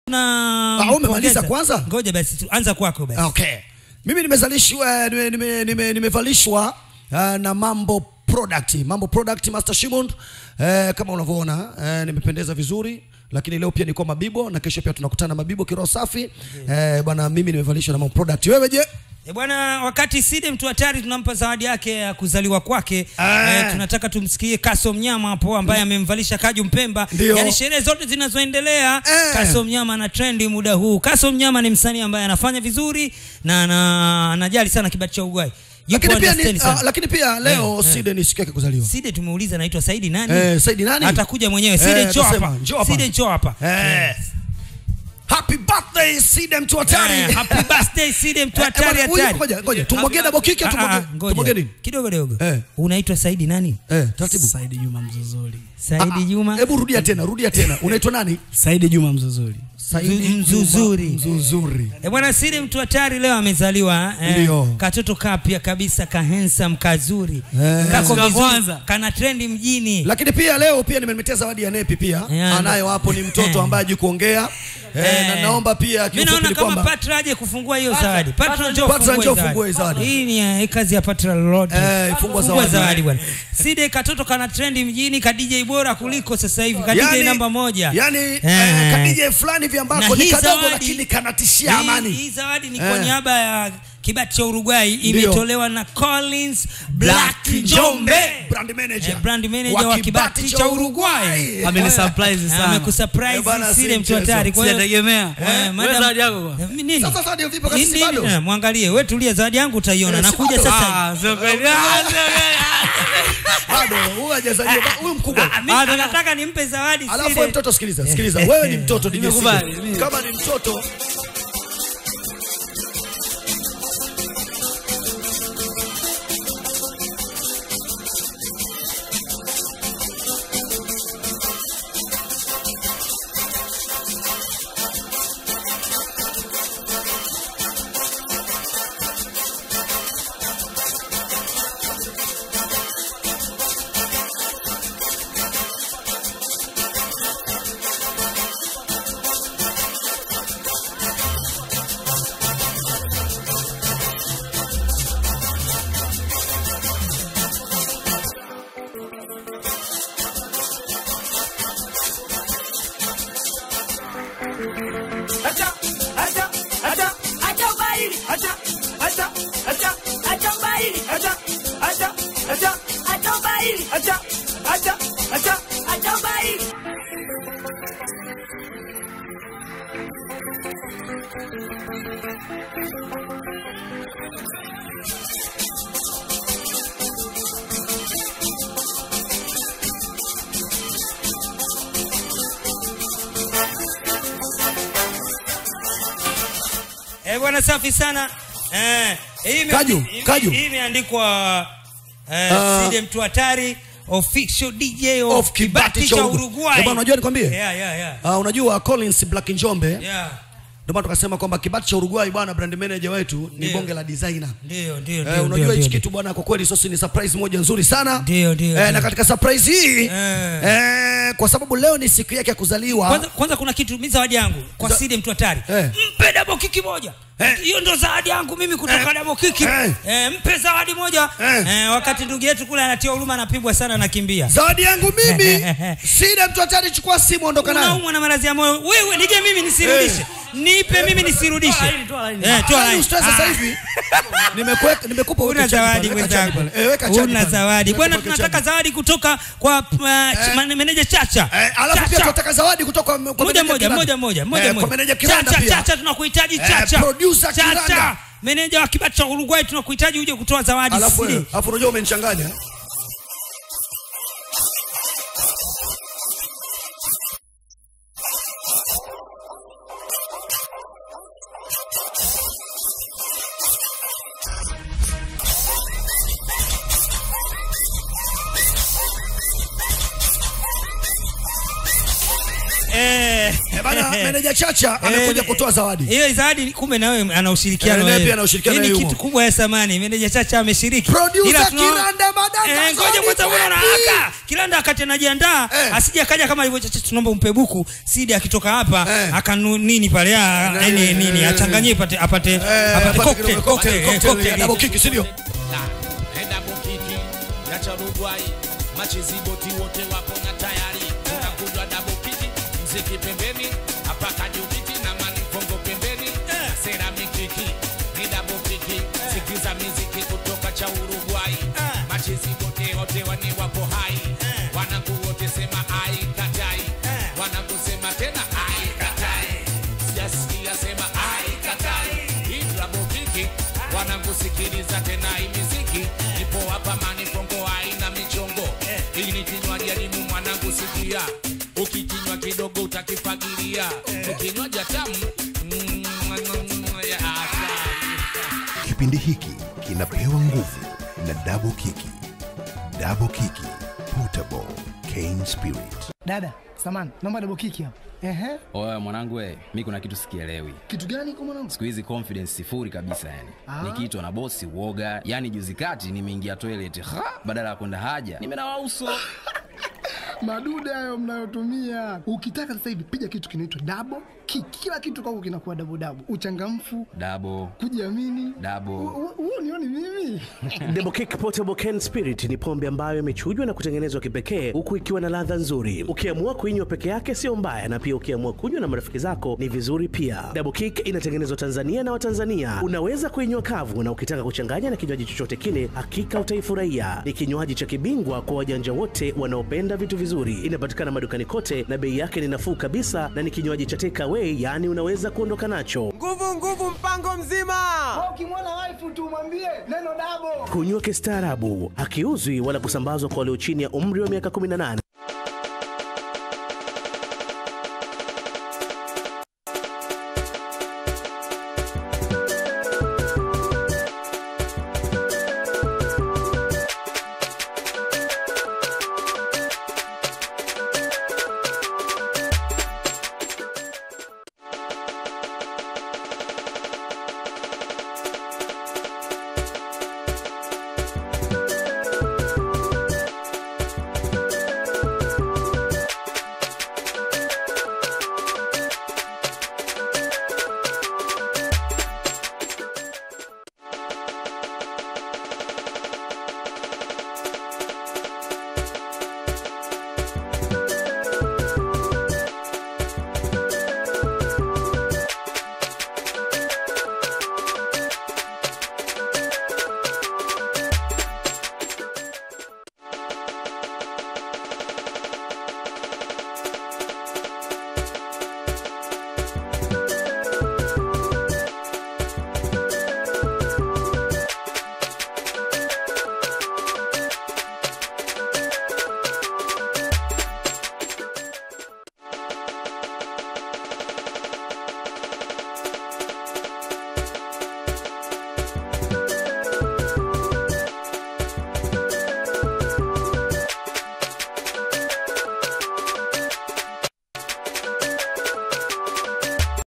na Ah, umemaliza mpongeza. kwanza? Ngoja basi tu, anza kwako basi. Okay. Mimi nimezalishwa nime, nime, nime, nimevalishwa uh, na Mambo Product. Mambo Product Master Shimon. Uh, kama unavyoona uh, nimependeza vizuri lakini leo pia niko Mabibo na kesho pia tunakutana Mabibo kiroho safi. Eh, bwana mimi nimevalishwa na Mambo Product. Wewe je? E bwana, wakati Side mtu hatari tunampa zawadi yake ya kuzaliwa kwake Ah. e, tunataka tumsikie Kaso Mnyama hapo ambaye amemvalisha Kaju Mpemba. Ndio. Yaani sherehe zote zinazoendelea Eh. Kaso Mnyama ana trendi muda huu. Kaso Mnyama ni msanii ambaye anafanya vizuri na ana- anajali sana kibati cha Ugwai. Yupo Lakini pia, ni, understand sana. uh, lakini pia leo Eh, eh. Side ni siku yake kuzaliwa. Side tumeuliza anaitwa Saidi nani? Eh, Saidi nani? Atakuja mwenyewe. Side Eh, njoo atasema, hapa. njoo hapa. Side njoo hapa. Eh. Happy birthday Side mtu hatari. Eh, happy birthday Side mtu Eh, hatari bwana, huyu- hatari. ngoja, ngoja, tumwagie double kick au Ah, tumwagie- ah, ngoja. tumwagie nini? Kidogo kidogo. Eh. Unaitwa Saidi nani? Eh, taratibu. Saidi Juma Mzuzuri. Saidi Juma. Hebu rudia tena, rudia tena. Unaitwa nani? Saidi Juma Mzuzuri. Saidi Mzuzuri. Juma Mzuzuri. E bwana Sidi mtu hatari leo amezaliwa eh, Ndio. katoto kapya kabisa ka handsome kazuri Eh. kako Siku ya vizuri kwanza. kana trendi mjini Lakini pia leo pia nimemletea zawadi ya Nepi pia. Yeah, Anayo hapo ni mtoto ambaye hajui kuongea. Eh, na naomba pia Mimi kiufupi naona ni kama kwamba Patra aje kufungua hiyo zawadi. Patra njoo Patra njoo ufungue ufungue hii zawadi. Hii ni eh, kazi ya Patra Lord. Eh, ifungua zawadi. zawadi bwana. Side katoto kana trendi mjini ka DJ bora kuliko sasa hivi ka DJ namba moja. Yani eh, Eh. kadije fulani hivi Na ambako ni hii kadogo zawadi- lakini kanatishia Hii- amani. Hii zawadi ni kwa Eh. niaba ya kibati cha Uruguay imetolewa na Collins Black Njombe. brand manager. Eh, brand manager wa kibati cha Uruguay. Ameni surprise sana. amekusurprise Eh, bwana, Sile si mtu mchezo. hatari. Kwa hiyo Sijategemea. Eh, Wewe madam- zawadi yako kwa? Eh, nini? Sasa zawadi vipi wakati Nini? si bado? Eh, Mwangalie, wewe tulia, zawadi yangu utaiona. Eh, si Nakuja bado? sasa. Ah, sio kweli. Ah, sio kweli. Bado huyu hajazaliwa, ba- huyu mkubwa. Ah, mimi nataka nimpe zawadi Alafu Sile. wewe mtoto sikiliza, sikiliza. Wewe ni mtoto DJ Nimekubali, Sile. mimi. Kama ni mtoto Acha, acha, acha, acha ubaili. Acha, acha, acha, acha ubaili. Acha, acha, acha, acha ubaili. Acha, acha, acha, acha ubaili. Eh, bwana safi sana. Eh, hii ime- Kaju, hii- Kaju. Hii imeandikwa eh, Ah. Sile mtu hatari official DJ of, of kibati cha Uruguay. Uruguay. Eh, bwana, unajua nikwambie? Yeah, yeah, yeah. Ah, unajua Collins Black Njombe Yeah. ndio maana tukasema kwamba kibati cha Uruguay bwana, brand manager wetu ni Ndio. bonge la designer. Ndio, ndio, Eh, ndio. unajua ndio, hichi ndio. kitu bwana, kwa kweli sosi ni surprise moja nzuri sana. Ndio, ndio, Eh, ndio. na katika surprise hii Eh. eh, kwa sababu leo ni siku yake ya kuzaliwa. Kwanza, kwanza kuna kitu mimi zawadi yangu kwa Za- Sile mtu hatari. Eh. Mpe double kiki moja. Eh. Hiyo ndo zawadi yangu mimi kutoka Eh. double kiki. Eh. Eh, mpe zawadi moja. Eh. Eh, wakati ndugu yetu kule anatia huruma anapigwa sana nakimbia. Zawadi yangu mimi sina mtu hatari, chukua simu ondoka nayo. Unaumwa na maradhi ya moyo. Wewe nije mimi nisirudishe. Nipe mimi nisirudishe. Toa laini, toa laini. Eh, toa Yaani laini. ustaz sasa Ah. hivi nimekuweka nimekupa Una weka chaji zawadi pale, weka chaji mwenzangu. pale. Eh, weka chaji Una pale. zawadi. Weka Bwana weka tunataka chaji. zawadi kutoka kwa uh, ch- meneja Chacha. Eh, alafu pia Chacha. tunataka zawadi kutoka kwa moja meneja moja Kiranda. moja moja moja Eh, moja. kwa meneja Kiranda Chacha, pia. Chacha tunakuhitaji Eh, Chacha. producer Chacha. Kiranda. Meneja wa kibati cha Uruguay tunakuhitaji uje kutoa zawadi. Alafu Sisi. wewe, alafu unajua umenichanganya. Eh, Eh, bana meneja chacha amekuja Eh, kutoa zawadi hiyo zawadi kumbe na wewe ana ushirikiano Eh, naye wewe. pia ana ushirikiano Hii ni na kitu yumo. kubwa ya samani meneja chacha ameshiriki Producer Ila tuna- Kiranda Madanda Eh, ngoja Zoni kwanza unaona Kwepi. aka kilanda akati anajiandaa Eh. asije akaja kama hivyo chacha tunaomba umpe buku sidi akitoka hapa Eh. akanu nini pale ah, Eh, nini eh, nini eh, achanganyie apate apate Eh, apate apate cocktail kidogo, cocktail eh, cocktail, cocktail. double kick, si ndio? enda bukiki yacha Uruguay machiziboti wote wapo na tayari tunakunywa double kiki mziki pembeni hapa kajubiti na manifongo pembeni sera mikiki ni double kiki sikiza miziki kutoka cha Uruguay machiziboti wote wani wapo hai wanangu wote sema ai katai wanangu sema tena ai katai sijasikia sema ai katai hii double kiki wanangu sikiliza tena hii miziki ipo hapa manifongo haina michongo hii ni kinywaji adimu mwanangu sikia ukikinywa kidogo utakifagilia ukinywaji tamu mm, ya asali. Kipindi hiki kinapewa nguvu na Double Kiki. Double Kiki Potable Cane Spirit. Dada, samani, naomba double kiki hapo. Ehe. Oya mwanangu we, mi kuna kitu sikielewi. Kitu gani kwa mwanangu? Siku hizi confidence sifuri kabisa yani. Ah. Nikiitwa na bosi uoga. Yani juzi kati nimeingia toilet, ha, badala ya kwenda haja, nimenawa uso. Madude hayo mnayotumia. Ukitaka sasa hivi piga kitu kinaitwa double kick. Kila kitu kwako kinakuwa double double. Uchangamfu, Dabo, kujiamini. dabo. Huu nioni mimi. Double Kick Portable Can Spirit ni pombe ambayo imechujwa na kutengenezwa kipekee huku ikiwa na ladha nzuri. Ukiamua kuinywa peke yake sio mbaya, na pia ukiamua kunywa na marafiki zako ni vizuri pia. Double Kick inatengenezwa Tanzania na Watanzania. Unaweza kuinywa kavu, na ukitaka kuchanganya na kinywaji chochote kile, hakika utaifurahia. Ni kinywaji cha kibingwa kwa wajanja wote wanaopenda vitu vizuri. Inapatikana madukani kote na bei yake ni nafuu kabisa, na ni kinywaji cha take away, yaani unaweza kuondoka nacho. nguvu nguvu mpango mzima Ukimwona wife tu mwambie neno double. Kunywa kistaarabu, hakiuzwi wala kusambazwa kwa walio chini ya umri wa miaka 18.